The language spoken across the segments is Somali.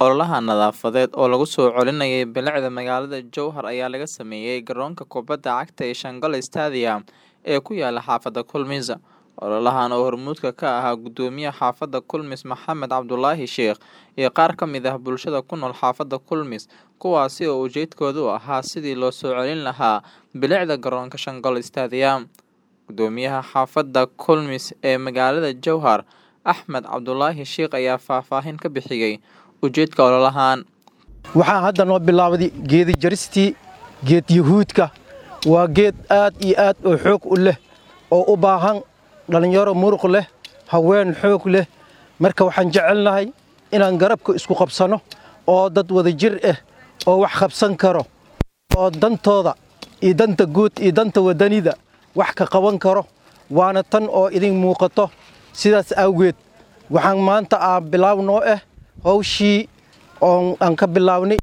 Ololaha nadaafadeed oo lagu soo celinayay bilicda magaalada Jowhar ayaa laga sameeyay garoonka kubadda cagta ee Shanghai Stadium ee ku yaala xaafadda Kulmis. Ololahan oo hormuudka ka ahaa gudoomiyaha xaafadda Kulmis Maxamed Cabdulaahi Sheekh iyo qaar ka mid ah bulshada ku nool xaafadda Kulmis, kuwaasi oo ujeedkoodu ahaa sidii loo soo celin lahaa bilicda garoonka Shanghai Stadium. Gudoomiyaha xaafadda Kulmis ee magaalada Jowhar, Axmed Cabdulaahi Sheekh ayaa faahfaahin ka bixiyay ujeedka ololahan. waxaan hadda noo bilaawday geedi jaristii geed yuhuudka waa geed aad iyo aad oo xoog u leh oo u baahan dhallinyaro muruq leh haween xoog leh marka waxaan jecelnahay inaan garabka isku qabsanno oo dad wada jir ah oo wax qabsan karo oo dantooda iyo danta guud iyo danta wadanida wax ka qaban karo waana tan oo idin muuqato sidaas awgeed waxaan maanta aan bilaaw noo ah hawshii oon aan ka bilaawnay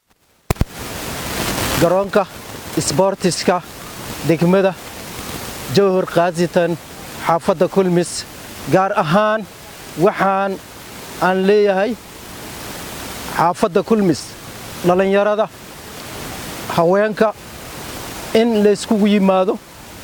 garoonka isboortiska degmada jowhar khaasitan xaafadda kulmis gaar ahaan waxaan aan leeyahay xaafadda kulmis dhallinyarada haweenka in layskugu yimaado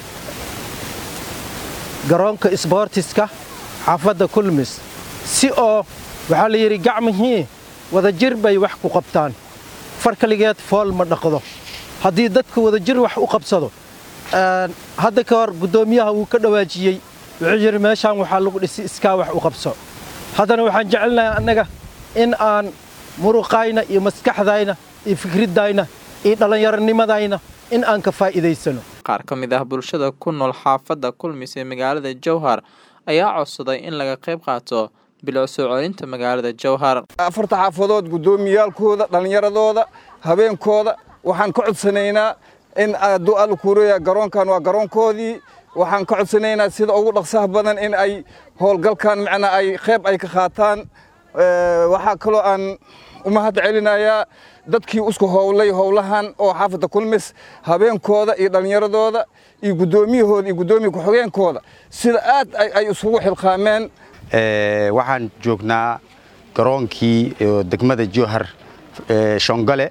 garoonka isboortiska xaafadda kulmis si oo waxaa la yidhi gacmihii wadajir bay wax ku qabtaan far kaligeed fool ma dhaqdo haddii dadka wadajir wax u qabsado hadda ka hor guddoomiyaha wuu ka dhawaajiyey wuxuu yidhi meeshaan waxaa lagu dhisi iskaa wax u qabso haddana waxaan jecelnahay annaga in aan muruqayna iyo maskaxdayna iyo fikriddayna iyo dhallinyaronimadayna in aan ka faa'iidaysano Qaar ka mid ah bulshada ku nool xaafadda Kulmis ee magaalada Jowhar ayaa codsaday in laga qayb qaato bilic soo celinta magaalada Jowhar. afarta xaafadood guddoomiyaalkooda dhallinyaradooda habeenkooda waxaan ka codsanaynaa in hadduu alla kuureeya garoonkan waa garoonkoodii waxaan ka codsanaynaa sida ugu dhaqsaha badan in ay howlgalkan macnaa ay qayb ay ka qaataan waxaa kaloo aan u mahad celinayaa dadkii isku howlay howlahan oo xaafadda kulmis habeenkooda iyo dhallinyaradooda iyo guddoomiyahooda iyo guddoomiya ku-xigeenkooda sida aad ay isugu xilqaameen waxaan joognaa garoonkii degmada jowhar shongale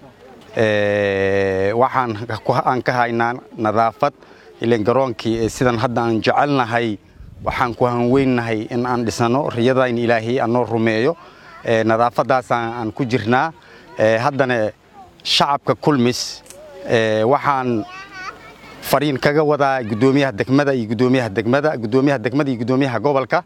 waxaan aan ka haynaa nadaafad ilan garoonkii sidan hadda aan jecelnahay waxaan ku hanweynahay in aan dhisano riyadayn ilaahay anoo rumeeyo nadaafadaasaan aan ku jirnaa haddana shacabka kulmis waxaan fariin kaga wadaa guddoomiyaha degmada iyo guddoomiyaha degmada guddoomiyaha degmada iyo guddoomiyaha gobolka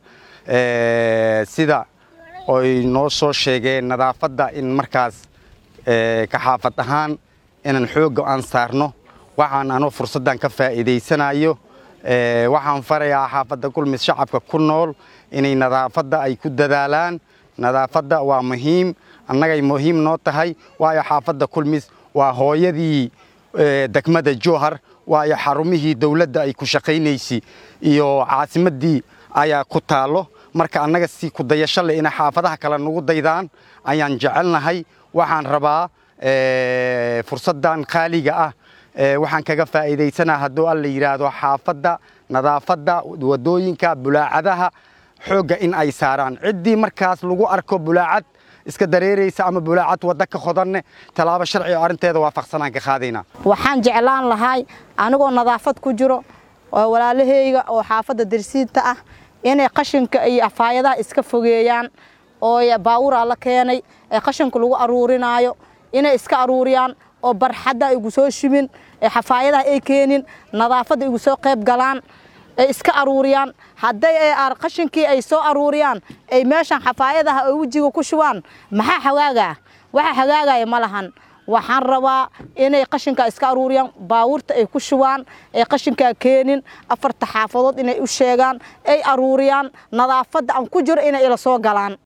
sida oy noo soo sheegeen nadaafadda in markaas ka xaafad ahaan inaan xoogga aan saarno waxaan anoo fursaddan ka faa'iidaysanayo waxaan farayaa xaafadda kulmis shacabka ku nool inay nadaafadda ay ku dadaalaan nadaafadda waa muhiim annagay muhiim noo tahay waayo xaafadda kulmis waa hooyadii degmada jowhar waayo xarumihii dawladda ay ku shaqaynaysay iyo caasimaddii ayaa ku taallo marka annaga si ku dayasho leh inay xaafadaha kale nagu daydaan ayaan jecelnahay waxaan rabaa fursaddan qaaliga ah waxaan kaga faa'iidaysanaa hadduu alla yidhaahdo xaafadda nadaafadda waddooyinka bulaacadaha xoogga in ay saaraan ciddii markaas lagu arko bulaacad iska dareeraysa ama bulaacad wadda ka qodanne tallaabo sharci oo arrinteeda waafaqsanaan ka qaadaynaa waxaan jeclaan lahay anigoo nadaafad ku jiro oo walaalahayga oo xaafadda darsiinta ah inay qashinka iyo afaayadaha iska fogeeyaan oo baawuraa la keenay ee qashinka lagu aruurinaayo inay iska aruuriyaan oo barxadda igu soo shimin ee xafaayadaha ay keenin nadaafadda igu soo qayb galaan ay iska aruuriyaan hadday qashinkii ay soo aruuriyaan ay meeshan xafaayadaha ay wejiga ku shubaan maxaa hagaagaa waxa hagaagaya ma lahan waxaan rabaa inay qashinkaa iska aruuriyaan baawurta ay ku shubaan ay qashinkaa keenin afarta xaafadood inay u sheegaan ay aruuriyaan nadaafadda aan ku jiro inay ila soo galaan